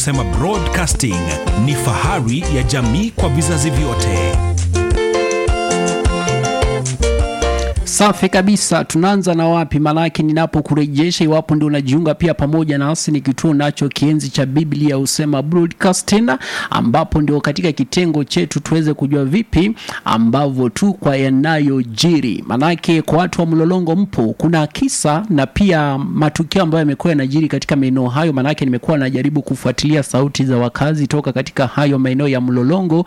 Husema Broadcasting ni fahari ya jamii kwa vizazi vyote. Safi kabisa. Tunaanza na wapi? Maanake ninapokurejesha, iwapo ndio unajiunga pia pamoja nasi, ni kituo nacho kienzi cha Biblia husema Broadcasting, ambapo ndio katika kitengo chetu tuweze kujua vipi ambavyo tu kwa yanayojiri. Maanake kwa watu wa Mlolongo mpo, kuna kisa na pia matukio ambayo yamekuwa yanajiri katika maeneo hayo. Maanake nimekuwa najaribu kufuatilia sauti za wakazi toka katika hayo maeneo ya Mlolongo,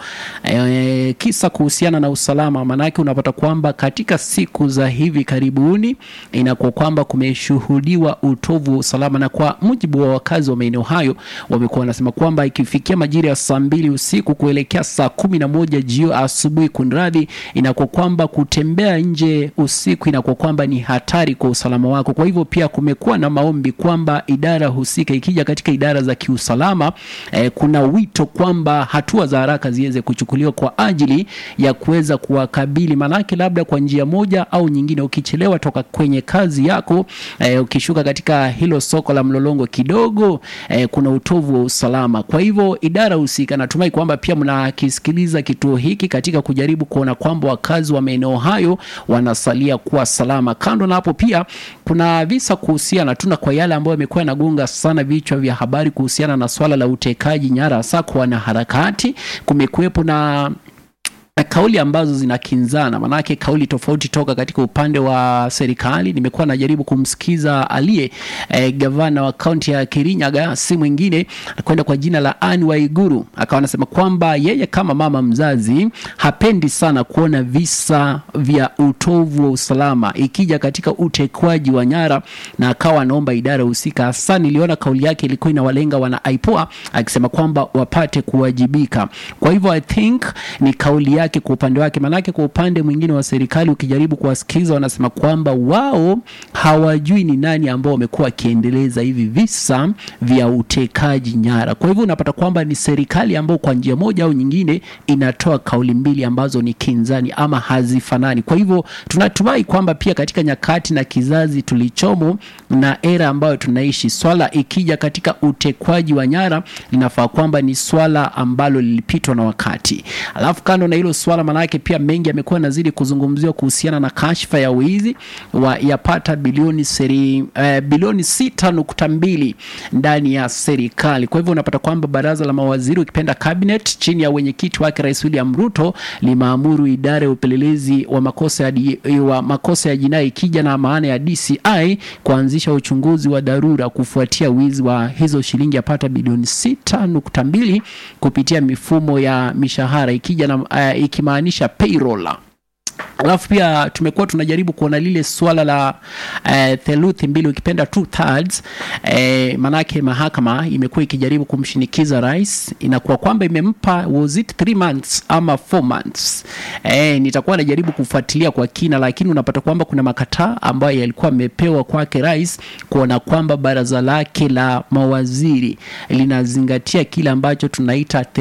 e, kisa kuhusiana na usalama. Maanake unapata kwamba katika siku za hivi karibuni inakuwa kwamba kumeshuhudiwa utovu wa usalama, na kwa mujibu wa wakazi wa maeneo hayo wamekuwa wanasema kwamba ikifikia majira ya saa mbili usiku kuelekea saa kumi na moja jio asubuhi, kunradhi, inakuwa kwamba kutembea nje usiku inakuwa kwamba ni hatari kwa usalama wako. Kwa hivyo pia kumekuwa na maombi kwamba idara husika ikija katika idara za kiusalama eh, kuna wito kwamba hatua za haraka ziweze kuchukuliwa kwa ajili ya kuweza kuwakabili, manake labda kwa njia moja au nyingine, ukichelewa toka kwenye kazi yako eh, ukishuka katika hilo soko la Mlolongo kidogo eh, kuna utovu wa usalama. Kwa hivyo idara husika, natumai kwamba pia mnakisikiliza kituo hiki katika kujaribu kuona kwamba wakazi wa maeneo hayo wanasalia kuwa salama. Kando na hapo, pia kuna visa kuhusiana tuna kwa yale ambayo yamekuwa yanagonga sana vichwa vya habari kuhusiana na swala la utekaji nyara, hasa kwa wanaharakati. Kumekuwepo na na kauli ambazo zinakinzana, manake kauli tofauti toka katika upande wa serikali. Nimekuwa najaribu kumsikiza aliye eh, gavana wa kaunti ya Kirinyaga, si mwingine kwenda kwa jina la Anne Waiguru, akawa anasema kwamba yeye kama mama mzazi hapendi sana kuona visa vya utovu wa usalama ikija katika utekwaji wa nyara, na akawa anaomba idara husika. Hasa niliona kauli yake ilikuwa inawalenga wana IPOA, akisema kwamba wapate kuwajibika. Kwa hivyo I think ni kauli yake kwa upande wake, manake kwa upande mwingine wa serikali ukijaribu kuwasikiza, wanasema kwamba wao hawajui ni nani ambao wamekuwa wakiendeleza hivi visa vya utekaji nyara. Kwa hivyo unapata kwamba ni serikali ambao kwa njia moja au nyingine inatoa kauli mbili ambazo ni kinzani ama hazifanani. Kwa hivyo tunatumai kwamba pia katika nyakati na kizazi tulichomo na era ambayo tunaishi, swala ikija katika utekwaji wa nyara linafaa kwamba ni swala ambalo lilipitwa na wakati. Alafu kando na hilo swala, manake pia mengi yamekuwa yanazidi kuzungumziwa kuhusiana na kashfa ya wizi wa yapata bilioni seri, eh, bilioni sita nukta mbili ndani ya serikali. Kwa hivyo unapata kwamba baraza la mawaziri ukipenda cabinet chini ya wenyekiti wake Rais William Ruto limeamuru idara ya upelelezi wa makosa ya, di, wa makosa ya jinai ikija na maana ya DCI kuanzisha uchunguzi wa dharura kufuatia wizi wa hizo shilingi yapata bilioni sita nukta mbili kupitia mifumo ya mishahara ikija na uh, ikimaanisha payroll alafu pia tumekuwa tunajaribu kuona lile swala la uh, theluthi mbili ukipenda two thirds eh, manake mahakama imekuwa ikijaribu kumshinikiza rais, inakuwa kwamba imempa was it three months ama four months eh, nitakuwa najaribu kufuatilia kwa kina, lakini unapata kwamba kuna makataa ambayo yalikuwa amepewa kwake rais kuona kwamba baraza lake la mawaziri linazingatia kile ambacho tunaita